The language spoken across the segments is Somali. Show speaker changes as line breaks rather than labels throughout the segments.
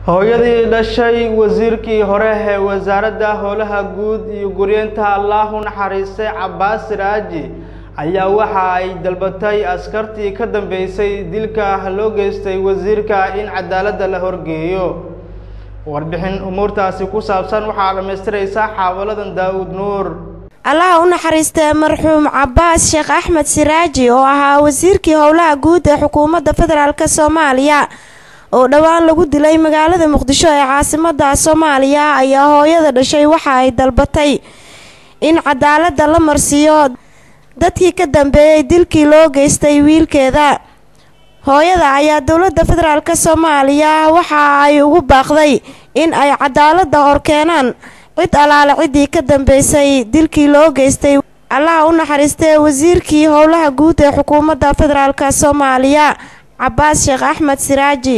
hooyadii dhashay wasiirkii hore ee wasaaradda howlaha guud iyo guryeenta allahu naxariistay cabbaas siraaji ayaa waxa ay dalbatay askartii ka dambeysay dilka loo geystay wasiirka in cadaaladda la horgeeyo warbixin umuurtaasi ku saabsan waxaa dhammaystiraysaa xaawaladan daawud nuur
allaha u naxariistee marxuum cabbaas sheekh axmed siraaji oo ahaa wasiirkii howlaha guud ee xukuumadda federaalk soomaaliya oo dhowaan lagu dilay magaalada muqdisho ee caasimada soomaaliya ayaa hooyada dhashay waxa ay dalbatay in cadaaladda la marsiiyo dadkii ka dambeeyey dilkii loo geystay wiilkeeda hooyada ayaa dowladda federaalk soomaaliya waxa ay ugu baaqday in ay cadaaladda horkeenaan cid alaale ciddii ka dambeysay dilkii loo geystay allaha u naxariistee wasiirkii howlaha guud ee xukuumadda federaalk soomaaliya cabbaas sheekh axmed siraaji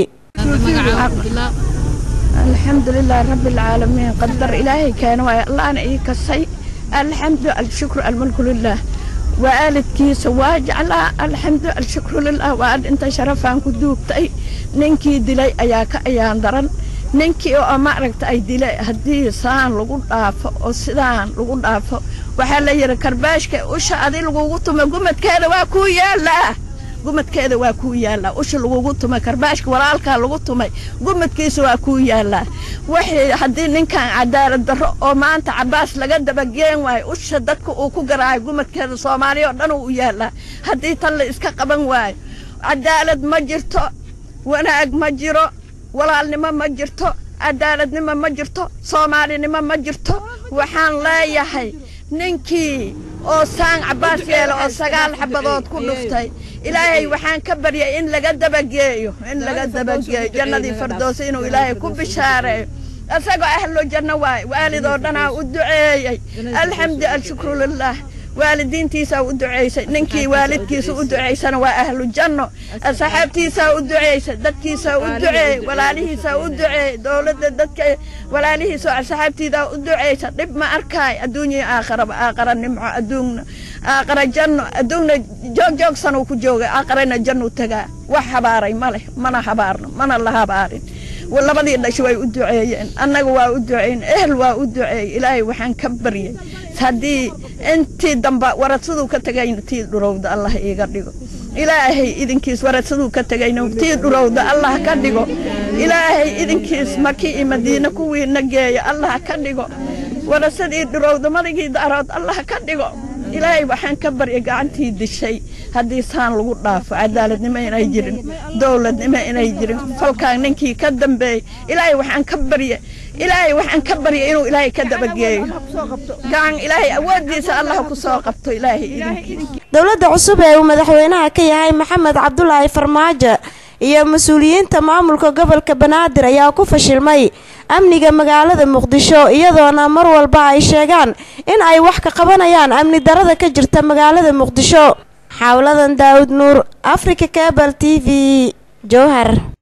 alxamdulilah rabbilcaalamiin qadar ilaahay keena waay allaana ii kasay alxamdu alshukru almulku lilah waalidkiisa waa jeclaa alxamdu alshukru lilah waa dhintay sharafaan ku duugtay ninkii dilay ayaa ka ayaan daran ninkii oo maaragta ay dilay haddii saan lagu dhaafo oo sidaan lagu dhaafo waxaa la yidhi karbaashka usha adi lagugu tumo gumadkeeda waa kuu yaallaa gumadkeeda waa kuu yaallaa usha lagugu tumay karbaashka walaalkaa lagu tumay gumadkiisa waa kuu yaallaa waxay haddii ninkan cadaalad darro oo maanta cabbaas laga dabageen waayo usha dadka uu ku garaayo gumadkeeda soomaaliya oo dhan uu u yaallaa haddii tan la iska qaban waayo cadaalad ma jirto wanaag ma jiro walaalnimo ma jirto cadaaladnimo ma jirto soomaalinimo ma jirto waxaan leeyahay ninkii oo saan cabbaas yeela oo sagaal xabadood ku dhuftay ilaahay waxaan ka baryay in laga dabageeyo in laga dabageeyo jannadii fardoosa inuu ilaahay ku bishaareeyo isagoo ahlo janno waay waalidoo dhanaa u duceeyey alxamdu alshukru lilah waalidiintiisaa u duceysay ninkii waalidkiisa u duceysana waa ahlu janno asxaabtiisaa u duceysay dadkiisaa u duceeyey walaalihiisaa u duceeyey dowladda dadka walaalihiisa asxaabtiidaa u duceysa dhib ma arkaay adduunya aakharaba aaqara nimco adduunna aaqara janno adduunna joogjoogsanuu ku joogay aaqarana jannu tagaa wax habaaray ma leh mana habaarno mana la habaarin labadii dhash way u duceeyeen annaga waa u duceyn ehel waa u duceeyey ilaahay waxaan ka baryay haddii intii damba waradsaduu ka tegayna tii dhurowda allah iiga dhigo ilaahay idinkiis waradsaduu ka tegayna tii dhurowda allah ka dhigo ilaahay idinkiis maki iyo madiine kuwiina geeya allah ka dhigo waradsadii dhurowda madigii daarood allah ka dhigo ilaahay waxaan ka baryay gacantii dishay haddii saan lagu dhaafo cadaaladnimo inay jirin dowladnimo inay jirin falkaan ninkii ka dambeeyey ilaahay waxaan ka baryay ilaahay waxaan ka baryay inuu ilaahay ka dabageeyo gacan ilaahay awooddiisa allah ku soo qabto ilaahay idinkiis
dowladda cusub ee uu madaxweynaha ka yahay maxamed cabdulaahi farmaajo iyo mas-uuliyiinta maamulka gobolka banaadir ayaa ku fashilmay amniga magaalada muqdisho iyadoona mar walba ay sheegaan in ay wax ka qabanayaan amni darada ka jirta magaalada muqdisho xawladan daawud nuur africa cabal t v jowhar